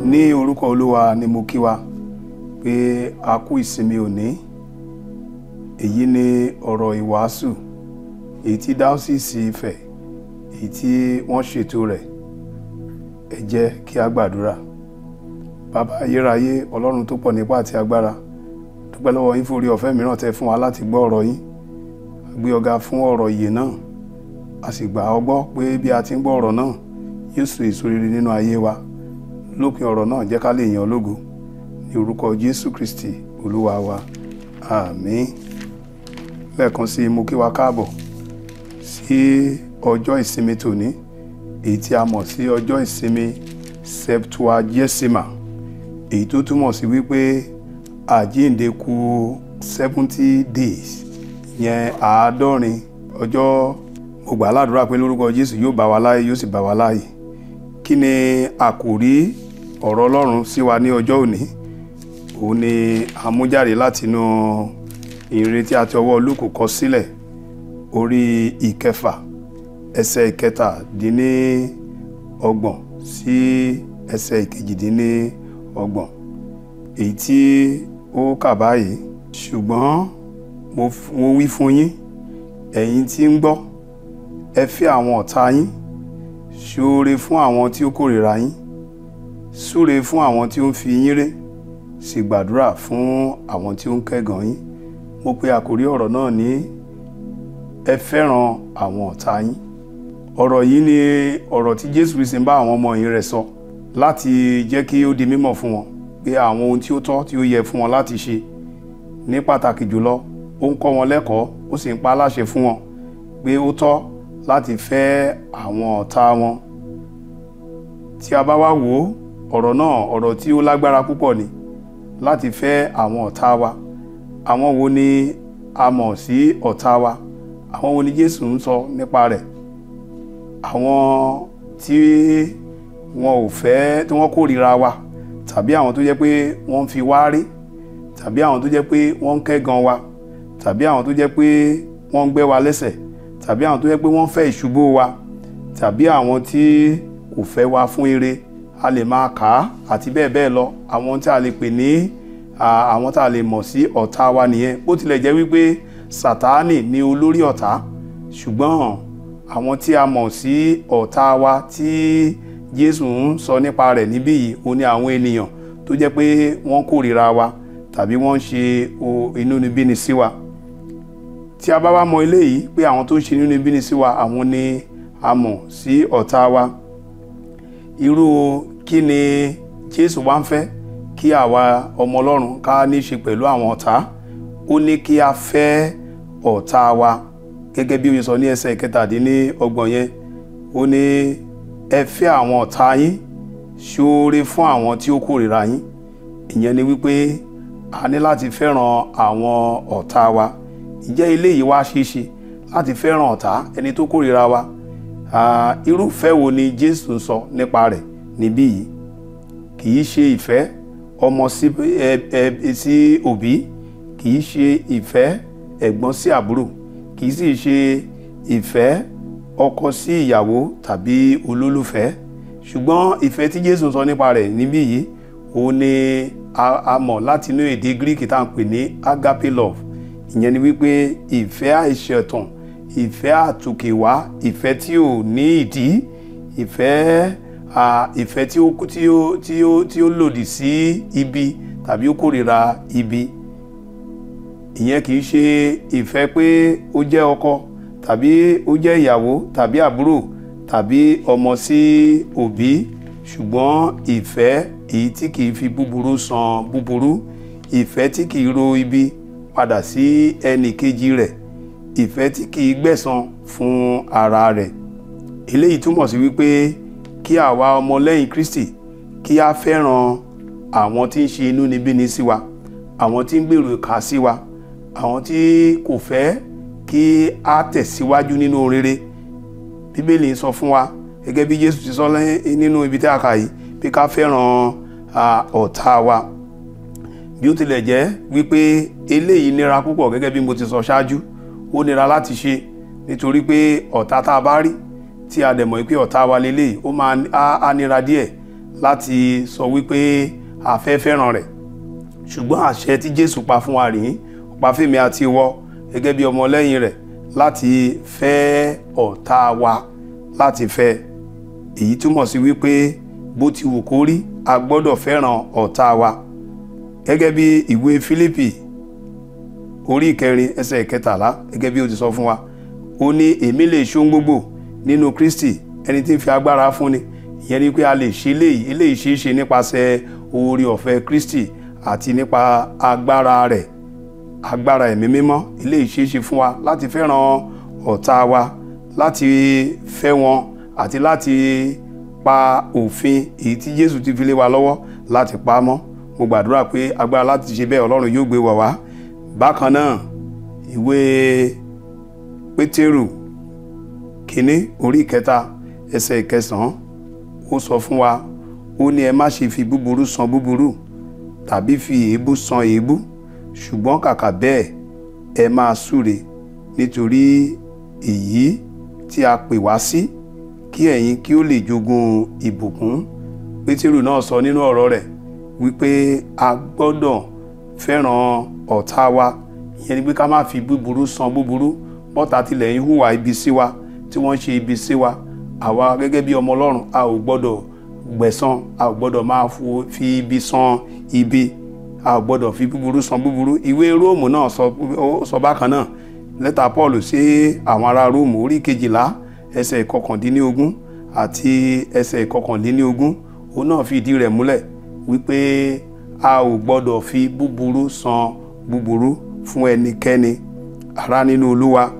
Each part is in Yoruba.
ní orúkọ olúwa ni mo kí wa pé a kú ìsinmi òní èyí ni ọ̀rọ̀ ìwàásù èyí tí dáọ́sìsì Ifẹ̀ èyí tí wọ́n ṣètò rẹ̀ ẹ jẹ́ kí a gbàdúrà bàbá ayérayé ọlọ́run tó pọ̀ nípa àti agbára dúpẹ́ lọ́wọ́ yín fún orí ọ̀fẹ́ mìíràn tẹ́ fún wa láti gbọ́ ọ̀rọ̀ yín a gbé ọ̀gá fún ọ̀rọ̀ ìyè náà a sì gbà ọ́ gbọ́ pé bí a ti ń gbọ́ ọ̀rọ̀ náà yóò so èso rere nínú ayé wa lópin ọ̀rọ̀ náà jẹ́ ká lè yan ológo ní orúkọ Jésù Kristi olúwa wa àmín lẹ́ẹ̀kan sí i mo kí wa káàbọ̀ sí ọjọ́ ìsinmi tòní èyí tí a mọ̀ sí ọjọ́ ìsinmi Septuagesima èyí tó túmọ̀ sí wípé àjíǹde kù seventy days yẹn àádọ́rin ọjọ́ mo gbà ládùúrà pé lórúkọ Jésù yóò bá wa láàyè yóò sì bá wa láàyè kí ni àkòrí ọ̀rọ̀ Ọlọ́run sí wa ní ọjọ́ òní òun ni àmújáde látinú ìrìn tí a ti ọwọ́ Lúùkù kọ sílẹ̀ orí ìkẹfà ẹsẹ̀ ìkẹtàdínní ọgbọ̀n sí ẹsẹ̀ ìkejìdínní ọgbọ̀n èyí tí ó kà báyìí ṣùgbọ́n mo wí fún yín ẹ̀yin tí ń gbọ́ ẹ fẹ́ àwọn ọ̀tá yín ṣoore fún àwọn tí ó kórìíra yín súre fún àwọn tí ó ń fi yín ré sì gbàdúrà fún àwọn tí ó ń kẹ́gàn yín mo pe àkórí ọ̀rọ̀ náà ní ẹ fẹ́ràn àwọn ọ̀tá yín ọ̀rọ̀ yìí ni ọ̀rọ̀ tí Jésù Kristi ń bá àwọn ọmọ yìí rẹ̀ sọ láti jẹ́ kí ó di mímọ̀ fún wọn pé àwọn ohun tí ó tọ́ tí ó yẹ fún wọn láti ṣe ní pàtàkì jùlọ ó ń kọ́ wọn lẹ́kọ̀ọ́ ó sì ń pa á láṣẹ fún wọn pé ó tọ́ láti fẹ́ àwọn ọ̀tá wọn tí a bá wá wò ó ọ̀rọ̀ náà ọ̀rọ̀ tí ó lágbára púpọ̀ ni láti fẹ́ àwọn ọ̀tá wa àwọn wo ni a mọ̀ sí ọ̀tá wa àwọn wo ni Jésù ń sọ nípa rẹ̀ àwọn tí wọn ò fẹ́ tí wọ́n kórìíra wa tàbí àwọn tó jẹ́ pé wọ́n ń fi wá rí tàbí àwọn tó jẹ́ pé wọ́n ń kẹ́gan wa tàbí àwọn tó jẹ́ pé wọ́n ń gbẹ́ wa lẹ́sẹ̀ tàbí àwọn tó jẹ́ pé wọ́n fẹ́ ìṣubú wa tàbí àwọn tí kò fẹ́ wa fún ire a lè máa kà á àti bẹ́ẹ̀ bẹ́ẹ̀ lọ àwọn tí a lè pè ní àwọn tá a lè mọ̀ sí ọ̀tá wa nìyẹn bó tilẹ̀ jẹ́ wípé Sátánì ni olórí ọ̀tá ṣùgbọ́n àwọn tí a mọ̀ sí ọ̀tá wa tí Jésù ń sọ nípa rẹ̀ níbí yìí ó ní àwọn ènìyàn tó jẹ́ pé wọ́n kórìíra wa tàbí wọ́n ń ṣe inúnibíni sí wa tí a bá wá mọ eléyìí pé àwọn tó ń ṣe inúnibíni sí wa àwọn ni a mọ̀ sí ọ̀tá wa irú kí ni Jésù wá ń fẹ́ kí àwa ọmọ Ọlọ́run ká ní ṣe pẹ̀lú àwọn ọ̀tá ó ní kí a fẹ́ ọ̀tá wa gẹ́gẹ́ bí ó sọ ní ẹsẹ̀ kẹtàdínní ọgbọ̀n yẹn ó ní ẹ fẹ́ àwọn ọ̀tá yín ṣoore fún àwọn tí ó kórìíra yín ìyẹn ni wípé a ní láti fẹ́ràn àwọn ọ̀tá wa ǹjẹ́ eléyìí wá ṣeé ṣe láti fẹ́ràn ọ̀tá ẹni tó kórìíra wa irúfẹ́ wo ni Jésù ń sọ nípa rẹ̀ níbí yìí kì í ṣe ìfẹ́ ọmọ sí òbí kì í ṣe ìfẹ́ ẹ̀gbọ́n sí àbúrò kì í sì ṣe ìfẹ́ ọkọ sí ìyàwó tàbí olólùfẹ́ ṣùgbọ́n ìfẹ́ tí Jésù ń sọ nípa rẹ̀ níbí yìí òun ni a mọ̀ láti inú èdè Greek tá à ń pè ní agape love ìyẹn ni wípé ìfẹ́ àìṣẹ̀tàn ìfẹ́ àtòkèwá ìfẹ́ tí ò ní ìdí ìfẹ́ ìfẹ́ tí ó tí ó tí ó tí ó lòdì sí ibi tàbí ó kórìíra ibi ìyẹn kì í ṣe ìfẹ́ pé ó jẹ́ ọkọ tàbí ó jẹ́ ìyàwó tàbí àbúrò tàbí ọmọ sí òbí ṣùgbọ́n ìfẹ́ èyí tí kì í fi búburú san búburú ìfẹ́ tí kì í ro ibi padà sí ẹnì kejì rẹ̀ ìfẹ́ tí kì í gbẹ̀san fún ara rẹ̀ eléyìí túmọ̀ sí wípé kí àwa ọmọlẹ́yìn Kristi kí a fẹ́ràn àwọn tí ń ṣe inúnibíni sí wa àwọn tí ń gbèrò ìkà sí wa àwọn tí kò fẹ́ kí a tẹ̀síwájú nínú rere bíbélì sọ fún wa gẹ́gẹ́ bí Jésù ti sọ nínú ibi tí a kà yìí pé ká fẹ́ràn ọ̀tá wa bí ó tilẹ̀ jẹ́ wípé eléyìí nira púpọ̀ gẹ́gẹ́ bí mo ti sọ ṣáájú ó nira láti ṣe nítorí pé ọ̀tá tá a bá rí tí a dẹ̀ mọ̀ pé ọ̀tá wa lélẹ́yìí ó máa á nira díẹ̀ láti sọ wípé a fẹ́ fẹ́ràn rẹ̀ ṣùgbọ́n àṣẹ tí Jésù pa fún wa rèé pa fèmí àti ìwọ gẹ́gẹ́ bí ọmọlẹ́yìn rẹ̀ láti fẹ́ ọ̀tá wa láti fẹ́ èyí túmọ̀ sí wípé bó ti wù kó rí a gbọ́dọ̀ fẹ́ràn ọ̀tá wa gẹ́gẹ́ bí ìwé Fílípì orí ìkẹrin ẹsẹ̀ ìkẹtàlá gẹ́gẹ́ bí ó ti sọ fún wa ó ní èmi lè ṣohun gbogbo nínú Kristi ẹni tí ń fi agbára fúnni ìyẹn ni pé a lè ṣe eléyìí eléyìí ṣeé ṣe nípasẹ̀ oore ọ̀fẹ́ Kristi àti nípa agbára rẹ̀ agbára ẹ̀mí mímọ́ eléyìí ṣeé ṣe fún wa láti fẹ́ràn ọ̀tá wa láti fẹ́ wọn àti láti pa òfin èyí tí Jésù ti fi lé wa lọ́wọ́ láti pa á mọ́ mo gbàdúrà pé agbára láti ṣe bẹ́ẹ̀ Ọlọ́run yóò gbé wa wá bákan náà ìwé Pétérù kínní orí ìkẹta ẹsẹ̀ ìkẹsàn-án ó sọ fún wa ó ní ẹ má ṣe fi búburú san búburú tàbí fi èébú san èébú ṣùgbọ́n kàkà bẹ́ẹ̀ ẹ máa súre nítorí èyí tí a pè wá sí kí ẹ̀yin kí ó lè jogún ìbùkún pétérù náà sọ nínú ọ̀rọ̀ rẹ̀ wípé a gbọ́dọ̀ fẹ́ràn ọ̀tá wa ìyẹn ni pé ká má fi búburú san búburú bọ́tà tilẹ̀ ń hùwà ibi sí wa tí wọ́n ṣe ibi sí wa àwa gẹ́gẹ́ bí ọmọ ọlọ́run a ò gbọ́dọ̀ gbẹ̀san a ò gbọ́dọ̀ máa fi ibi san ibi a ò gbọ́dọ̀ fi búburú san búburú ìwé róòmù náà sọ bákan náà lẹ́tà paul sí àwọn ará róòmù orí kejìlá ẹsẹ̀ ìkọkàndínlógún àti ẹsẹ̀ ìkọkàndínlógún òun náà fi ìdí rẹ̀ múlẹ̀ wípé a ò gbọ́dọ̀ fi búburú san búburú fún ẹnikẹ́ni ará nínú olúwa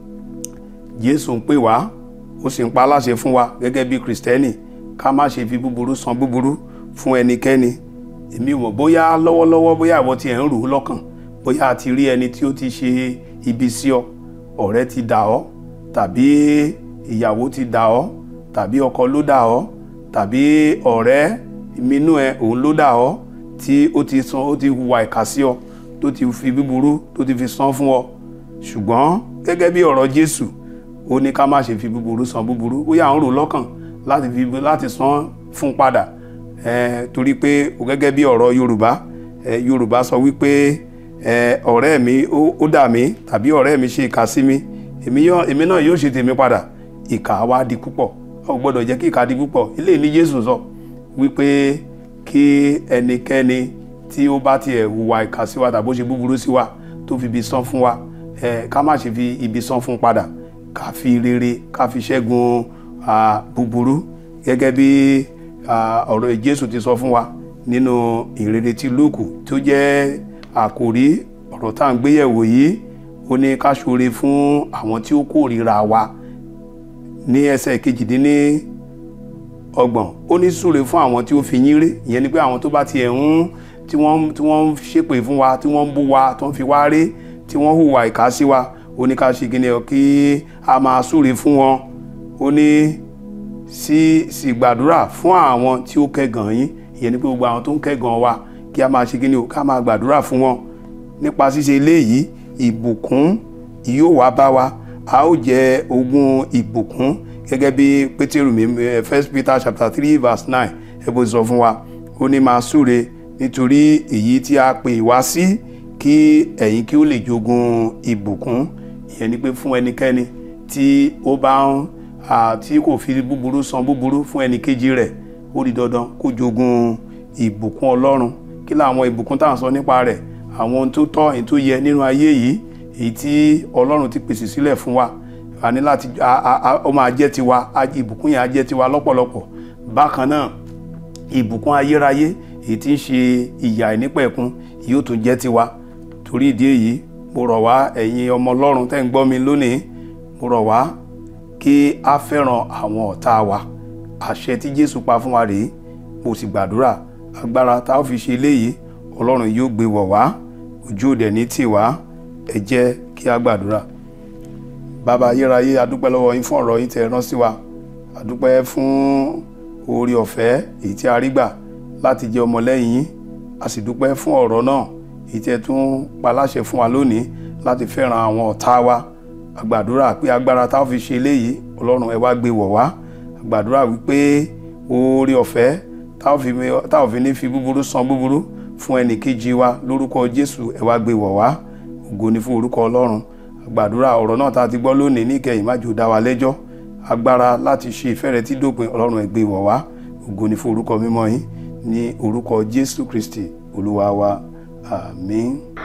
jésù ń pè wá ó sì ń pa aláṣẹ fún wa gẹ́gẹ́ bí kristẹni ká má ṣe fi búburú san búburú fún ẹnikẹ́ni èmi mọ̀ bóyá lọ́wọ́lọ́wọ́ bóyá ìwọ ti ẹ̀ ń rò ó lọ́kàn bóyá a ti rí ẹni tí ó ti ṣe ibi sí ọ ọ̀rẹ́ ti dà ọ́ tàbí ìyàwó ti dà ọ́ tàbí ọkọ ló dà ọ́ tàbí ọ̀rẹ́ minú ẹ òun ló dà ọ́ tí ó ti san ó ti hùwà ìkà sí ọ tó ti fi búburú tó ti fi san fún ọ ṣùgbọ́n gẹ́gẹ́ bí ọ̀rọ̀ Jésù ó ní ká má ṣe fi búburú san búburú bóyá à ń rò lọ́kàn láti fi láti san fún padà eh, torí pé gẹ́gẹ́ bí ọ̀rọ̀ Yorùbá eh, Yorùbá sọ wípé eh, ọ̀rẹ́ mi ó dà mí tàbí ọ̀rẹ́ mi ṣe ìkà sí mi èmi náà yóò ṣe tèmi padà ìkà wa di púpọ̀ a ò gbọ́dọ̀ jẹ́ kí ìkà di púpọ̀ ilé ní Jésù sọ wípé kí ẹnikẹ́ni tí ó bá tiẹ̀ hùwà ìkà sí wa tàbí ó ṣe búburú sí wa tó fi ibi san fún wa ká má ṣe fi ibi san fún padà ká fi rere ká fi ṣẹ́gun búburú gẹ́gẹ́ bí ọ̀rọ̀ Jésù ti sọ fún wa nínú ìrere tí Lúùkù tó jẹ́ àkòrí ọ̀rọ̀ tá à ń gbéyẹ̀wò yìí ó ní ká ṣoore fún àwọn tí ó kórìíra wa ní ẹsẹ̀ kejìdínní ọgbọ̀n ó ní súre fún àwọn tí ó fi yín ré ìyẹn ni pé àwọn tó bá tiẹ̀ ń tí wọ́n tí wọ́n ń ṣépè fún wa tí wọ́n ń bú wa tó ń fi wá ré tí wọ́n hùwà ìkà sí wa ó ní ká ṣe kíni ọ kí a máa súre fún wọn ó ní sí sì gbàdúrà fún àwọn tí ó kẹ́gàn yín ìyẹn ni pé gbogbo àwọn tó ń kẹ́gàn wa kí a máa ṣe kíni o ká máa gbàdúrà fún wọn nípa ṣíṣe eléyìí ìbùkún yóò wá bá wa a ó jẹ ogún ìbùkún gẹ́gẹ́ bí pétérù mi first peter chapter three verse nine ẹ bó sọ fún wa ó ní máa súre nítorí èyí tí a pè wá sí kí ẹ̀yin kí ó lè jogún ìbùkún ìyẹn ni pé fún ẹnikẹ́ni tí ó bá ń tí kò fi búburú san búburú fún ẹnìkejì rẹ̀ ó di dandan kó jogún ìbùkún ọlọ́run kí làwọn ìbùkún tá à ń sọ nípa rẹ̀ àwọn ohun tó tọ́ èyí tó yẹ nínú ayé yìí èyí tí ọlọ́run ti pèsè sílẹ̀ fún wa a ní láti ó máa jẹ́ tiwa ìbùkún yẹn á jẹ́ tiwa lọ́pọ̀lọpọ̀ bákan náà ìbùkún ayérayé èyí tí ń ṣe ìyà ìnípẹ̀kun yóò tún jẹ́ tiwa torí ìdí èyí mo rọ̀ wá ẹ̀yin ọmọ ọlọ́run tẹ́ ń gbọ́ mi lónìí mo rọ̀ wá kí a fẹ́ràn àwọn ọ̀tá wa àṣẹ tí jésù pa fún wa rèé mo sì gbàdúrà agbára tá a fi ṣe eléyìí ọlọ́run yóò gbé wọ̀ wá ojú òde ní tiwa ẹ jẹ́ kí a gbàdúrà bàbá ayérayé adúpẹ́ lọ́wọ́ yín fún ọ̀rọ̀ yín tẹ́ rán sí wa adúpẹ́ fún oore ọ̀fẹ́ èyí tí a rí gbà láti jẹ́ ọmọlẹ́yìn yín a sì dúpẹ́ fún ọ̀rọ̀ náà èyí tí ẹ tún pa láṣẹ fún wa lónìí láti fẹ́ràn àwọn ọ̀tá wa àgbàdúrà pé agbára tá a fi ṣe eléyìí ọlọ́run ẹ wá gbé wọ̀ wá àgbàdúrà wípé oore ọ̀fẹ́ tá ò fi mi- tá ò fi ní fi búburú san búburú fún ẹnì kejì wa lórúkọ jésù ẹ wá gbé wọ̀ wá ògo ni fún orúkọ ọlọ́run àgbàdúrà ọ̀rọ̀ náà tá a ti gbọ́ lónìí níkẹyìn má jò dá wa lẹ́jọ́ agbára láti ṣe ìfẹ́ rẹ tí dópin ọlọ́run ẹ gbé wọ̀ wá ògo ni fún orúkọ mímọ́ yín ní orúkọ jésù kristi olúwa wa àmín.